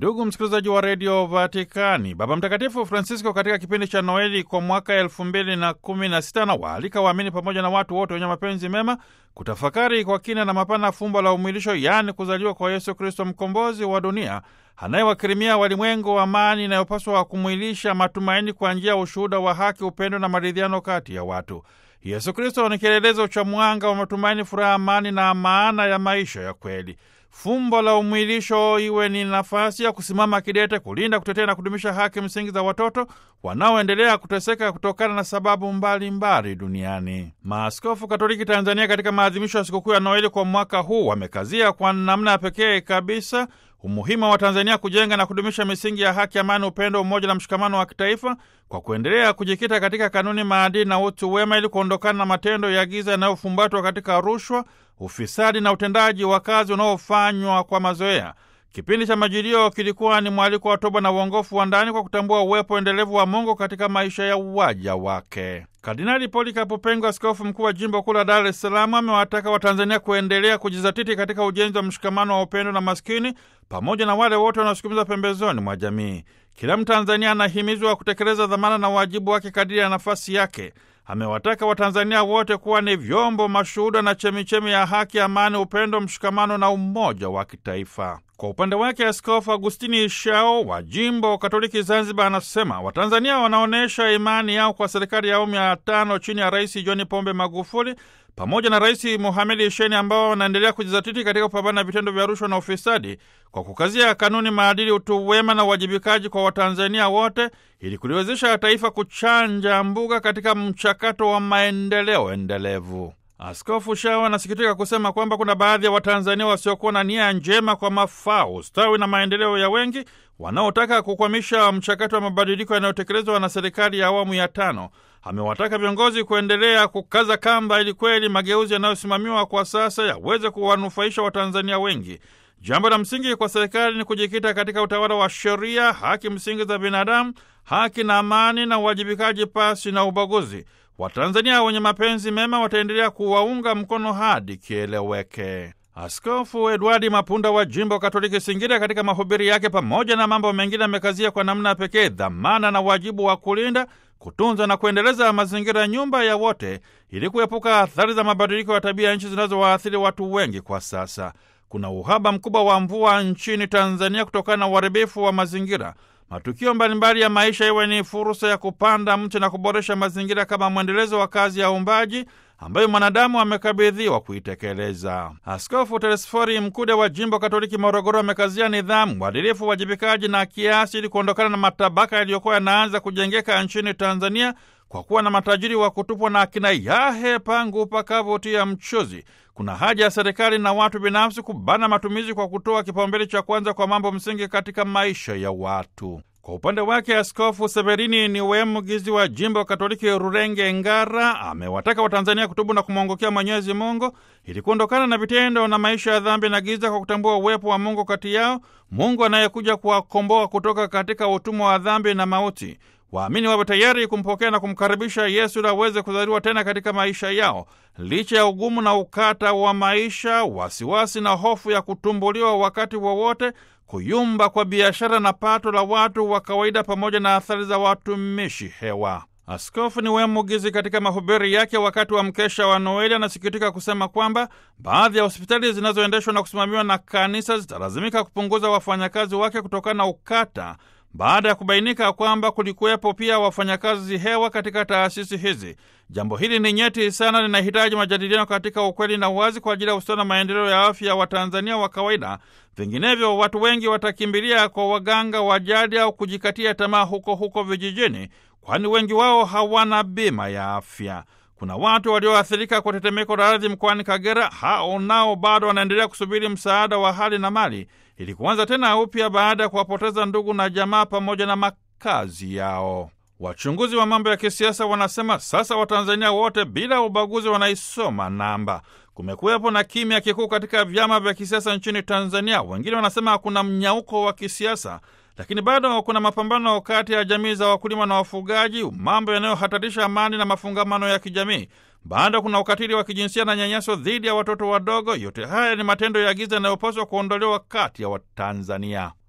Ndugu msikilizaji wa redio Vatikani, Baba Mtakatifu Francisco katika kipindi cha Noeli kwa mwaka elfu mbili na kumi na sita na waalika waamini pamoja na watu wote wenye mapenzi mema kutafakari kwa kina na mapana fumbo la umwilisho, yaani kuzaliwa kwa Yesu Kristo, mkombozi wa dunia anayewakirimia walimwengu wa amani inayopaswa kumwilisha matumaini kwa njia ya ushuhuda wa haki, upendo na maridhiano kati ya watu. Yesu Kristo ni kielelezo cha mwanga wa matumaini, furaha, amani na maana ya maisha ya kweli. Fumbo la umwilisho iwe ni nafasi ya kusimama kidete kulinda, kutetea na kudumisha haki msingi za watoto wanaoendelea kuteseka kutokana na sababu mbalimbali mbali duniani. Maaskofu Katoliki Tanzania katika maadhimisho ya sikukuu ya Noeli kwa mwaka huu wamekazia kwa namna ya pekee kabisa umuhimu wa Tanzania kujenga na kudumisha misingi ya haki, amani, upendo, umoja na mshikamano wa kitaifa kwa kuendelea kujikita katika kanuni, maadili na utu wema ili kuondokana na matendo ya giza yanayofumbatwa katika rushwa, ufisadi na utendaji wa kazi unaofanywa kwa mazoea. Kipindi cha Majilio kilikuwa ni mwaliko wa toba na uongofu wa ndani kwa kutambua uwepo endelevu wa Mungu katika maisha ya uwaja wake. Kardinali Polikapo Pengo, askofu mkuu wa jimbo kuu la Dar es Salaam, amewataka Watanzania kuendelea kujizatiti katika ujenzi wa mshikamano wa upendo na maskini pamoja na wale wote wanaosukumiza pembezoni mwa jamii. Kila Mtanzania anahimizwa kutekeleza dhamana na wajibu wake kadiri ya nafasi yake. Amewataka Watanzania wote kuwa ni vyombo mashuhuda na chemichemi ya haki, amani, upendo, mshikamano na umoja wa kitaifa. Kwa upande wake Askofu Agustini Ishao wa jimbo Katoliki Zanzibar anasema Watanzania wanaonyesha imani yao kwa serikali ya awamu ya tano chini ya Rais John Pombe Magufuli pamoja na Rais Mohamed Sheni ambao wanaendelea kujizatiti katika kupambana na vitendo vya rushwa na ufisadi kwa kukazia kanuni, maadili, utu wema na uwajibikaji kwa Watanzania wote ili kuliwezesha taifa kuchanja mbuga katika mchakato wa maendeleo endelevu. Askofu Shao anasikitika kusema kwamba kuna baadhi ya Watanzania wasiokuwa na nia njema kwa mafao, ustawi na maendeleo ya wengi wanaotaka kukwamisha mchakato wa mabadiliko yanayotekelezwa na serikali ya awamu ya tano. Amewataka viongozi kuendelea kukaza kamba ili kweli mageuzi yanayosimamiwa kwa sasa yaweze kuwanufaisha Watanzania wengi. Jambo la msingi kwa serikali ni kujikita katika utawala wa sheria, haki msingi za binadamu, haki na amani na uwajibikaji pasi na ubaguzi. Watanzania wenye mapenzi mema wataendelea kuwaunga mkono hadi kieleweke. Askofu Edwardi Mapunda wa jimbo Katoliki Singida, katika mahubiri yake, pamoja na mambo mengine, amekazia kwa namna ya pekee dhamana na wajibu wa kulinda, kutunza na kuendeleza mazingira, nyumba ya wote, ili kuepuka athari za mabadiliko ya tabia ya nchi zinazowaathiri watu wengi kwa sasa. Kuna uhaba mkubwa wa mvua nchini Tanzania kutokana na uharibifu wa mazingira. Matukio mbalimbali ya maisha iwe ni fursa ya kupanda mti na kuboresha mazingira kama mwendelezo wa kazi ya uumbaji ambayo mwanadamu amekabidhiwa kuitekeleza. Askofu Telesfori Mkude wa jimbo Katoliki Morogoro amekazia nidhamu, uadilifu, uwajibikaji na kiasi ili kuondokana na matabaka yaliyokuwa yanaanza kujengeka nchini Tanzania kwa kuwa na matajiri wa kutupwa na akina yahe pangu pakavutia mchuzi. Kuna haja ya serikali na watu binafsi kubana matumizi kwa kutoa kipaumbele cha kwanza kwa mambo msingi katika maisha ya watu. Kwa upande wake Askofu Severini ni Wemugizi wa jimbo Katoliki Rurenge Ngara amewataka Watanzania kutubu na kumwongokea Mwenyezi Mungu ili kuondokana na vitendo na maisha ya dhambi na giza kwa kutambua uwepo wa Mungu kati yao, Mungu anayekuja kuwakomboa kutoka katika utumwa wa dhambi na mauti. Waamini wawe tayari kumpokea na kumkaribisha Yesu ili aweze kuzaliwa tena katika maisha yao, licha ya ugumu na ukata wa maisha, wasiwasi na hofu ya kutumbuliwa wakati wowote, kuyumba kwa biashara na pato la watu wa kawaida, pamoja na athari za watumishi hewa. Askofu ni Wemugizi katika mahubiri yake wakati wa mkesha wa Noeli anasikitika kusema kwamba baadhi ya hospitali zinazoendeshwa na kusimamiwa na kanisa zitalazimika kupunguza wafanyakazi wake kutokana na ukata baada ya kubainika kwamba kulikuwepo pia wafanyakazi hewa katika taasisi hizi. Jambo hili ni nyeti sana, linahitaji majadiliano katika ukweli na uwazi kwa ajili ya ustawi na maendeleo ya afya ya Watanzania wa kawaida. Vinginevyo watu wengi watakimbilia kwa waganga wa jadi au kujikatia tamaa huko huko vijijini, kwani wengi wao hawana bima ya afya. Kuna watu walioathirika kwa tetemeko la ardhi mkoani Kagera. Hao nao bado wanaendelea kusubiri msaada wa hali na mali ili kuanza tena upya baada ya kuwapoteza ndugu na jamaa pamoja na makazi yao. Wachunguzi wa mambo ya kisiasa wanasema sasa Watanzania wote bila ubaguzi wanaisoma namba. Kumekuwepo na kimya kikuu katika vyama vya kisiasa nchini Tanzania. Wengine wanasema hakuna mnyauko wa kisiasa, lakini bado kuna mapambano kati ya jamii za wakulima na wafugaji, mambo yanayohatarisha amani na mafungamano ya kijamii. Bado kuna ukatili wa kijinsia na nyanyaso dhidi ya watoto wadogo. Yote haya ni matendo ya giza yanayopaswa kuondolewa kati ya Watanzania.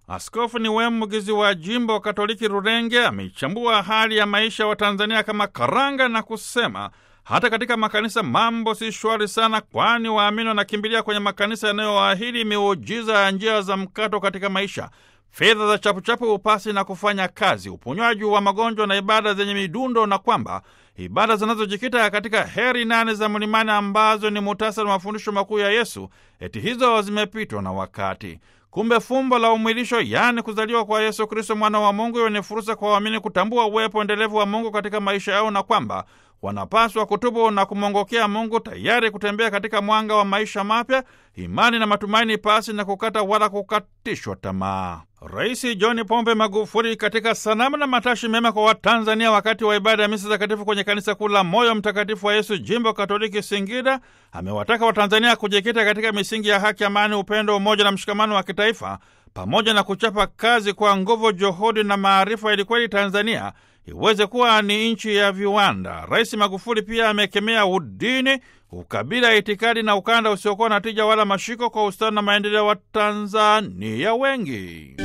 Askofu Niwemu Mugizi wa jimbo Katoliki Rurenge ameichambua hali ya maisha wa Tanzania kama karanga na kusema hata katika makanisa mambo si shwari sana, kwani waamini wanakimbilia kwenye makanisa yanayowaahidi miujiza ya njia za mkato katika maisha, fedha za chapuchapu, upasi na kufanya kazi, uponywaji wa magonjwa na ibada zenye midundo, na kwamba ibada zinazojikita katika heri nane za mlimani ambazo ni muhtasari wa mafundisho makuu ya Yesu, eti hizo zimepitwa na wakati. Kumbe fumbo la umwilisho, yaani kuzaliwa kwa Yesu Kristo mwana wa Mungu, hiyo ni fursa kwa waamini kutambua uwepo endelevu wa Mungu katika maisha yao na kwamba wanapaswa kutubu na kumwongokea Mungu, tayari kutembea katika mwanga wa maisha mapya, imani na matumaini, pasi na kukata wala kukatishwa tamaa. Rais John Pombe Magufuli katika sanamu na matashi mema kwa Watanzania wakati wa ibada ya misa takatifu kwenye kanisa kuu la Moyo Mtakatifu wa Yesu, jimbo Katoliki Singida, amewataka Watanzania kujikita katika misingi ya haki, amani, upendo, umoja na mshikamano wa kitaifa, pamoja na kuchapa kazi kwa nguvu, juhudi na maarifa, ili kweli Tanzania iweze kuwa ni nchi ya viwanda. Rais Magufuli pia amekemea udini, ukabila, itikadi na ukanda usiokuwa na tija wala mashiko kwa ustawi na maendeleo wa Tanzania wengi.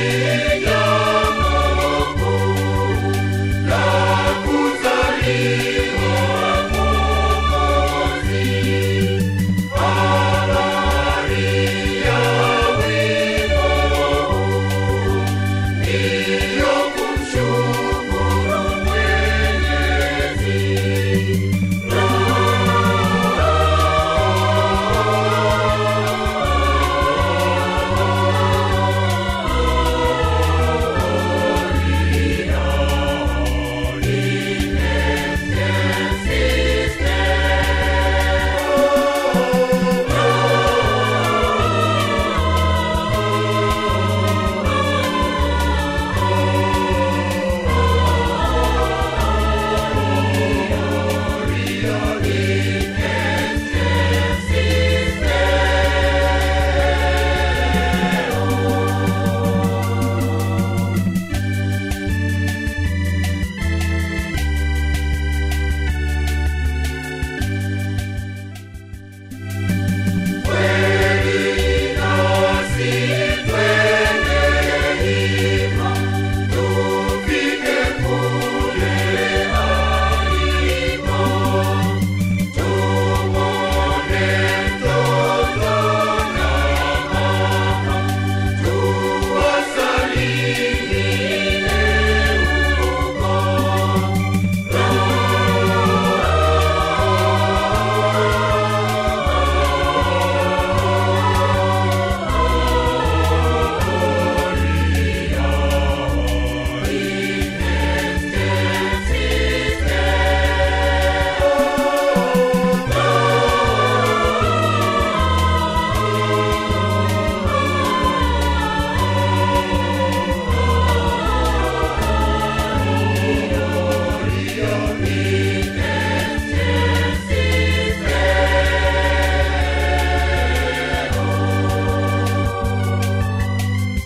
Yeah,